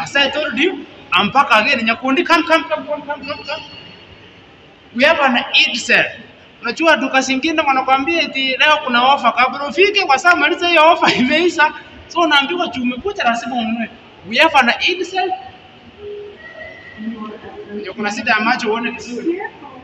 As I told you, I'm back again. Nyakundi, come, come, come, come, come, come, come. We have an Eid sale. Unajua duka zingine wanakwambia eti leo kuna ofa, kabla ufike kwa saa maliza hiyo ofa imeisha, so unaambiwa juu umekuja lazima ununue. We have an Eid sale. Ndio kuna shida ya macho uone vizuri.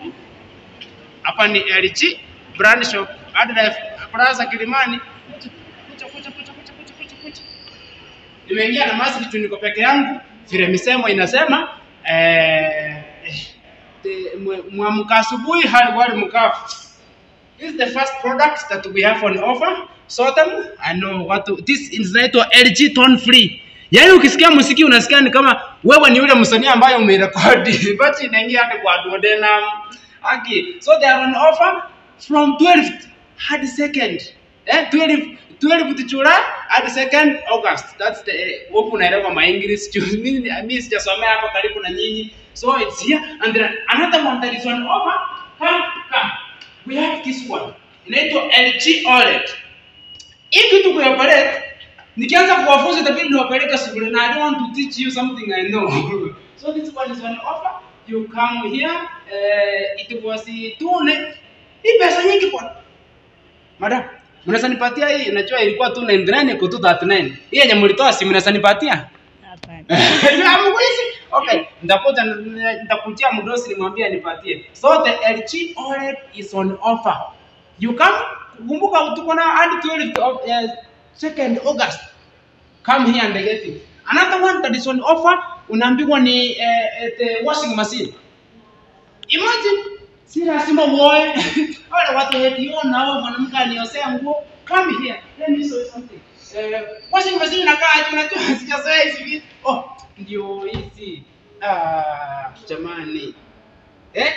Hapa ni LG brand shop Adlife Plaza Kilimani. Kucha kucha kucha kucha kucha kucha kucha. Nimeingia na mask tu niko peke yangu, vile misemo inasema eh, the- mwe- mwamka asubuhi hali wali mkavu. This is the first product that we have on offer. So them, I know what to, this is inaitwa LG tone free. Yaani ukisikia muziki unasikia ni kama wewe ni yule msanii ambaye umerekodi. But inaingia hata kwa duodenum. Okay. So they are on offer from 12th hadi 2nd. Eh, 12 12th July hadi 2nd August. That's the eh, huku unaelewa my English. Juu Mimi mimi sijasomea hapo karibu na nyinyi. So it's here and then another one that is on offer. Come, come. We have this one. Inaitwa LG OLED. Hii kitu kuoperate nikianza kuwafunza itabidi niwapeleke shule na I don't want to teach you something I know. so this one is on offer. You come here. Uh, it was tune. Hii pesa nyingi bwana. Madam, mnaweza nipatia hii? Unajua ilikuwa 299 iko 239. Hii yenye mlitoa si mnaweza nipatia? Hapana. Hamwezi? Okay, nitakuja nitakutia mdosi nimwambie nipatie. So the LG OLED is on offer. You come, kumbuka tuko na hadi 12th of uh, 2nd August. Come here and get it. Another one that is on offer unaambiwa ni uh, the washing machine. Imagine si lazima uoe. Wale watu wakiona hao mwanamke aniosea nguo, come here. Let me show you something. Eh, washing machine inakaa aje? Unajua sijazoea hizi vitu. Oh, ndio hizi. Ah, jamani. Eh?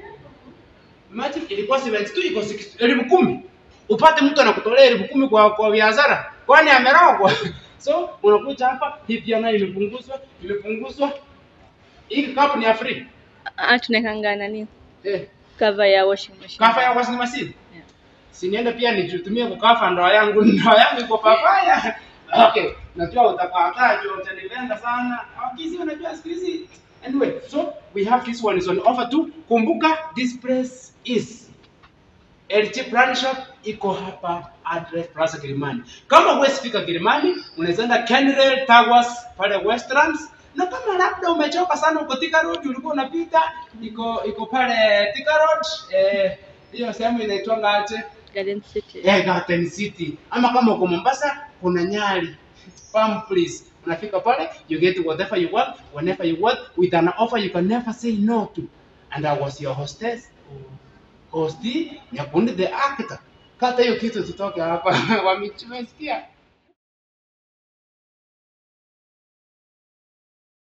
Imagine ilikuwa 72 iko 60 elfu kumi. Upate mtu anakutolea elfu kumi kwa kwa biashara. Kwani amerogwa? So unakuja hapa hii pia nayo imepunguzwa, imepunguzwa. Hii kikapu ni ya free. Ah, tunawekanga nani? Eh, Cover ya washing machine. kafa ya washing machine. Yeah. Siniende pia nijitumie kukafa ndoa yangu, ndoa yangu iko papaya. Okay, najua utakataa juu utanipenda sana. Akizi unajua siku hizi. Anyway, so we have this one is on offer too. Kumbuka this place is LG Brand Shop iko hapa address Plaza Kilimani. Kama huwezi fika Kilimani, unaweza enda Kenrail Towers pale Westlands. Na kama labda umechoka sana uko Thika Road ulikuwa unapita, iko iko pale Thika Road eh hiyo sehemu inaitwa aje? Garden City. Eh, Garden City. Ama kama uko Mombasa kuna Nyali. Farm please. Unafika pale, you get whatever you want, whenever you want, with an offer you can never say no to. And I was your hostess. Hosti, Nyakundi the actor. Kata hiyo kitu tutoke hapa. Wamechumesikia.